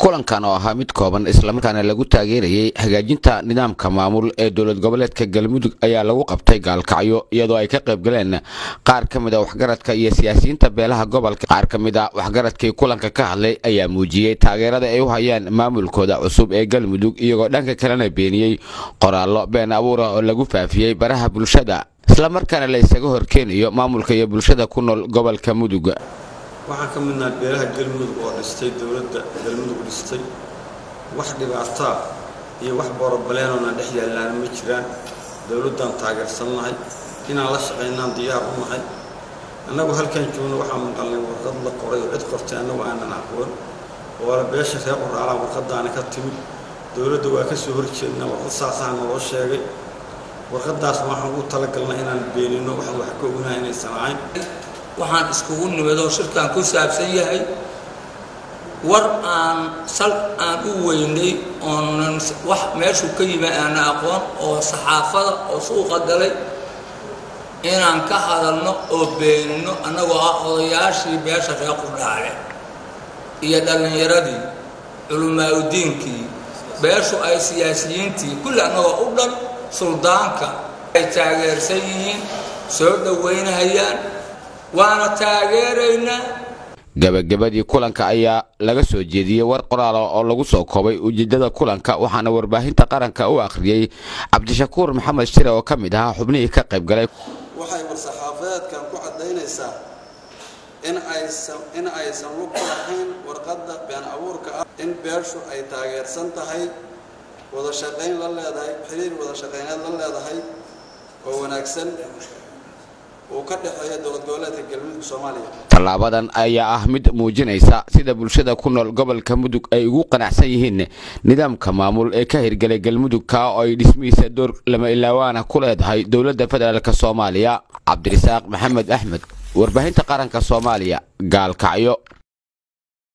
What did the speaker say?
kulankan oo ahaa mid kooban islamarkaana lagu taageerayay hagaajinta nidaamka maamul ee dowlad goboleedka galmudug ayaa lagu qabtay gaalkacyo iyadoo ay ka qayb galeen qaar ka mid a waxgaradka iyo siyaasiyiinta beelaha gobolka qaar ka mid a waxgaradkii kulanka ka hadlay ayaa muujiyey taageerada ay u hayaan maamulkooda cusub ee galmudug iyagoo dhanka kalena beeniyey qoraallo been abuura oo lagu faafiyey baraha bulshada islamarkaana la isaga horkeenayo maamulka iyo bulshada ku nool gobolka mudug waxaan ka midnaha beelaha galmudug oo dhistay dowladda galmudug dhistay wax dhibaataa iyo wax borobaleenona dhex yaallaana ma jiraan dowladdaan taageersannahay inaan la shaqaynaan diyaar u nahay annagu halkaan joogno waxaan maqalnay warqad la qoray oo cid qortay annagu aanan aqoon oo ala beesha reer qoraalaan warqadaana ka timid dowladda waa ka soo horjeednaa warqad saasaha naloo sheegay warqadaas waxaan ugu talagalnay inaan beenino waxaan wax ka ognahay inaysan ahayn waxaan iskugu nimid oo shirkaan ku saabsan yahay war aan sal aan u weynay oonan wax meeshuu ka yimi aana aqoon oo saxaafada oo suuqa galay inaan ka hadalno oo beenino annagoo ah odayaashii beesha reer qurdhaale iyo dhallinyaradii culimaauddiinkii beeshu ay siyaasiyiintii kulli annagoo u dhan suldaanka ay taageersan yihiin soo dhowaynahayaan waana taageeraynaa gabagabadii kulanka ayaa laga soo jeediyey war qoraala oo lagu soo koobay ujeedada kulanka waxaana warbaahinta qaranka u akhriyey cabdishakuur maxamed shire oo ka mid ahaa xubnihii ka qayb galay waxay war-saxaafadeedkan ku caddaynaysaa in aysan in aysan lug ku lahayn warqadda been abuurka ah in beeshu ay taageersan tahay wada shaqayn la leedahay xiriir wada shaqayneed la leedahay oo wanaagsan uu ka dhexeeya dowlad goboleedka galmudug soomaaliya tallaabadan ayaa ah mid muujinaysa sida bulshada ku nool gobolka mudug ay ugu qanacsan yihiin nidaamka maamul ee ka hirgelay galmudug kaa oo ay dhismihiisa door lama ilaawaana ku leedahay dowladda federaalk soomaaliya cabdirasaaq maxamed axmed warbaahinta qaranka soomaaliya gaalkacyo